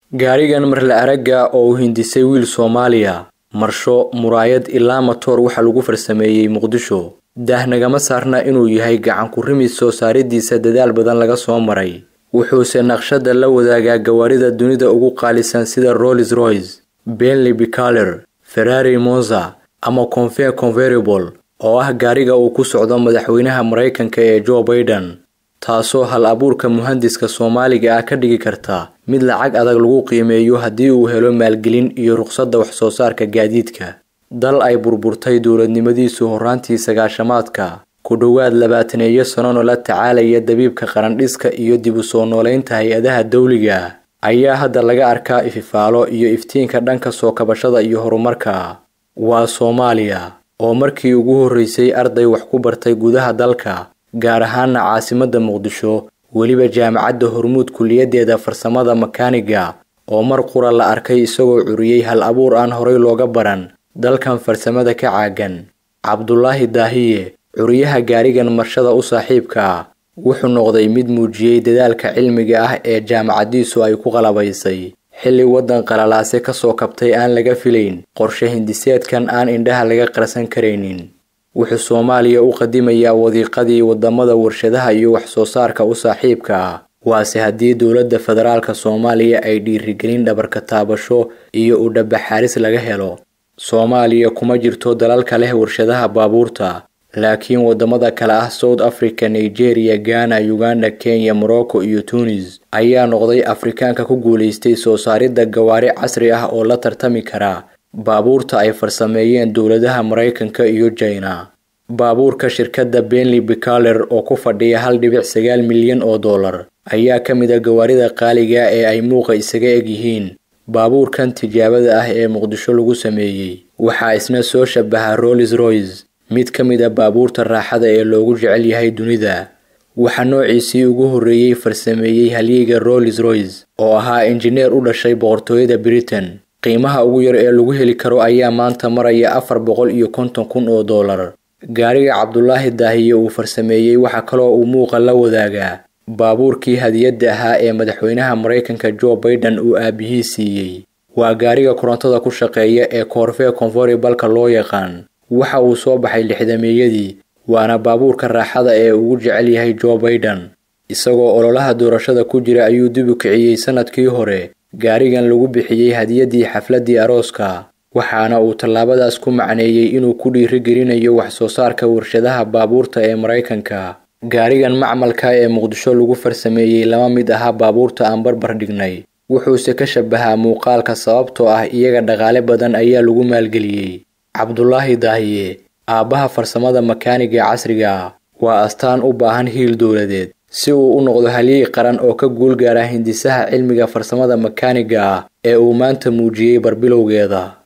gaarigan marla aragga oo uu hindisay wiil soomaaliya marsho muraayad ilaa matoor waxa lagu farsameeyey muqdisho daah nagama saarna inuu yahay gacan ku rimis soo saaridiisa dadaal badan laga soo maray wuxuuse naqshada la wadaagaa gawaarida dunida ugu qaalisan sida rolls royce benley bicaler ferrari monza ama confe convertible oo ah gaariga uu ku socdo madaxweynaha maraykanka ee joe baiden taasoo hal abuurka muhandiska soomaaliga ah ka dhigi karta mid lacag adag lagu qiimeeyo haddii uu helo maalgelin iyo ruqsadda wax soo saarka gaadiidka dal ay burburtay dowladnimadiisu horraantii sagaashamaadka ku dhowaad labaataneeyo sanona la tacaalaya dabiibka qarandhiska iyo dib u soo noolaynta hay-adaha dawliga ayaa hadda laga arkaa ififaalo iyo iftiinka dhanka soo kabashada iyo horumarka waa soomaaliya oo markii ugu horreysay arday wax ku bartay gudaha dalka gaar ahaana caasimadda muqdisho weliba jaamacadda hormuud kuliyaddeeda farsamada makaaniga oo mar qura la arkay isagoo curiyey hal abuur aan horay looga baran dalkan farsamada ka caagan cabdulaahi daahiye curiyaha gaarigan marshada u saaxiibka ah wuxuu noqday mid muujiyey dadaalka cilmiga ah ee jaamacaddiisu ay ku qalabaysay xilli waddan qalalaase ka soo kabtay aan laga filayn qorshe hindiseedkan aan indhaha laga qarsan karaynin wuxuu soomaaliya u qadimayaa wadiiqadii waddamada warshadaha iyo wax soo saarka u saaxiibka ah waase haddii dowladda federaalka soomaaliya ay dhiirigelin dhabarka taabasho iyo u dhabaxaaris laga helo soomaaliya kuma jirto dalalka leh warshadaha baabuurta laakiin waddamada kale ah south africa nigeria ghana uganda kenya morocco iyo tunis ayaa noqday afrikaanka ku guulaystay soo saaridda gawaari casri ah oo la tartami kara baabuurta ay farsameeyeen dowladaha maraykanka iyo jina baabuurka shirkadda benley bicaler oo ku fadhiya hal dhibic sagaal milyan oo dollar ayaa ka mid a gawaarida qaaliga ee ay muuqa isaga eg yihiin baabuurkan tijaabada ah ee muqdisho lagu sameeyey waxaa isna soo shabaha rolls royce mid ka mid a baabuurta raaxada ee loogu jecel yahay dunida waxaa noociisii ugu horreeyey farsameeyey halyeyga rolls royce oo ahaa injineer u dhashay boqortooyada britain qiimaha ugu yar ee lagu heli karo ayaa maanta maraya afar boqol iyo konton kun oo dollar gaariga cabdulaahi daahiye uu farsameeyey waxaa kaloo uu muuqa la wadaagaa baabuurkii hadiyadda ahaa ee madaxweynaha maraykanka joe baiden uu aabihii siiyey waa gaariga korontada ku shaqeeya ee koorfee konforibalka loo yaqaan waxa uu soo baxay lixdameeyadii waana baabuurka raaxada ee ugu jecel yahay joe baiden isagoo ololaha doorashada ku jira ayuu dib u kiciyey sannadkii hore gaarigan lagu bixiyey hadiyaddii xafladdii arooska waxaana uu tallaabadaas ku macneeyey inuu ku dhiirigelinayo wax soo saarka warshadaha baabuurta ee maraykanka gaarigan macmalka ee muqdisho lagu farsameeyey lama mid aha baabuurta aan barbar dhignay wuxuuse ka shabahaa muuqaalka sababtoo ah iyaga dhaqaale badan ayaa lagu maalgeliyey cabdulaahi daahiye aabbaha farsamada makaaniga casriga waa astaan u baahan hiil dowladeed si uu u noqdo halyey qaran oo ka guul gaara hindisaha cilmiga farsamada makaaniga ah ee uu maanta muujiyey barbilowgeeda